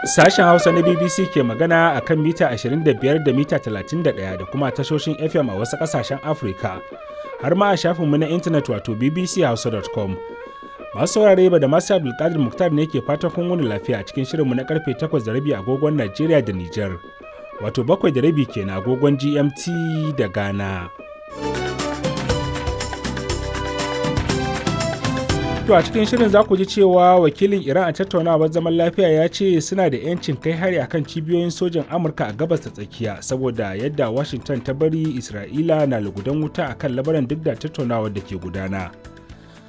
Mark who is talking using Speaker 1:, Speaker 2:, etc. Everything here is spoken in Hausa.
Speaker 1: Sashen Hausa na BBC ke magana a kan mita 25 da mita 31 da kuma tashoshin FM a wasu ƙasashen Afirka, har ma a shafinmu na intanet wato bbchausa.com. Masu saurare ba da masu Abdulkadir Muktar ne ke fatan kun wani lafiya cikin shirinmu na karfe 8 da rabi agogon Najeriya da Nijar, wato 7 da rabi kenan agogon GMT da Ghana. To a cikin shirin za ku ji cewa wakilin Iran a tattaunawar zaman lafiya ya ce suna da 'yancin kai hari akan cibiyoyin sojan Amurka a gabas ta tsakiya saboda yadda Washington ta bari Isra'ila na lugudan wuta akan labaran duk da tattaunawar da ke gudana.